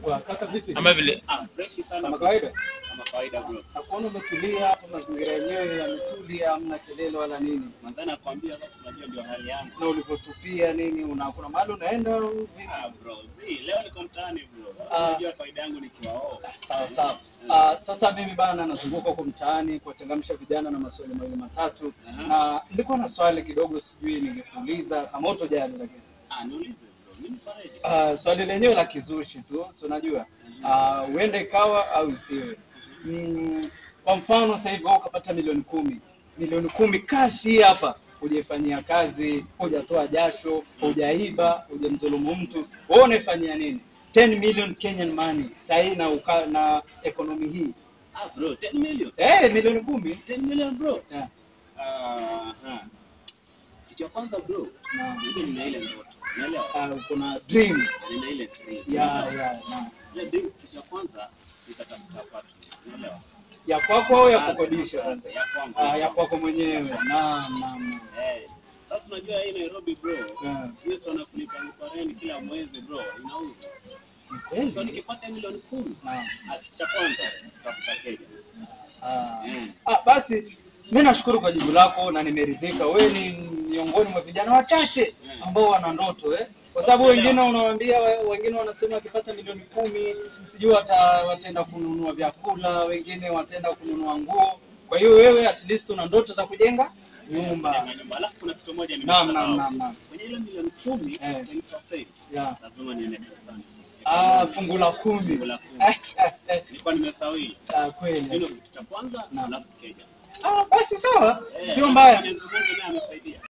Kwa kaka vipi? ama vile Ah, fresh sana Kama kawaida. kama kawaida bro. Nakuona umetulia hapa, mazingira yenyewe yametulia, hamna kelele wala nini. Manzana nakwambia sasa unajua ndio hali yangu. Na ulivyotupia nini, una kuna mahali unaenda au vipi? Ah bro, si leo niko mtaani bro. Ah. Sasa unajua kawaida yangu nikiwa off. Sawa sawa. Ah, sasa mimi bana nazunguka huko mtaani kuwachangamsha vijana na maswali mawili matatu, Aha. na nilikuwa na swali kidogo, sijui ningekuuliza kama utojali, lakini Ah, niulize bro. Mimi paredi. Ah, swali lenyewe la kizushi tu, si unajua Ah, huenda ikawa au isiwe. Mm, kwa mfano sasa hivi wewe ukapata milioni kumi, milioni kumi cash hii hapa, hujaifanyia kazi, hujatoa jasho, hujaiba, hujamdhulumu mtu, wewe unaifanyia nini? 10 million Kenyan money sasa hii na uka, na economy hii Ah bro, 10 million. eh, milioni kumi 10 million bro. yeah. Ah, ha. Kitu ya kwanza bro, na mimi nina ile ndoto. Unaelewa? ah, kuna dream Nina ile dream. ya ya na Ile dream kitu ya kwanza nitatafuta watu. Unaelewa? ya kwako au ya Kwanza, kukodisha? kwanza, ya kwangu. Ah, ya kwako mwenyewe. Naam, naam. naam. Eh. Sasa unajua hii Nairobi bro. Yeah. Kristo anakulipa lipa rent kila mwezi bro. Inauza. Ni So kweli? nikipata milioni kumi, Naam. ah, cha kwanza tafuta keja. Ah. Eh. Ah, basi mi nashukuru kwa jibu lako na nimeridhika. Wewe ni miongoni mwa vijana wachache ambao wana ndoto eh? Kwa sababu wengine unawaambia, wengine wanasema wakipata milioni kumi sijui wata, wataenda kununua vyakula, wengine wataenda kununua nguo. Kwa hiyo wewe at least una ndoto za kujenga nyumba. Kujenga nyumba. Alafu kuna kitu moja Naam, nimesahau. naam, naam, naam. Kwenye ile milioni kumi, Eh. 10%, Yeah. lazima niende kanisani. Ah, fungu la kumi. Fungu la kumi. Eh, eh, eh. Nilikuwa nimesahau hilo. Ah, Hilo kweli. kitu cha kwanza, Naam. alafu keja. Ah, basi sawa, Eh, sio mbaya. Mwenyezi Mungu naye amesaidia.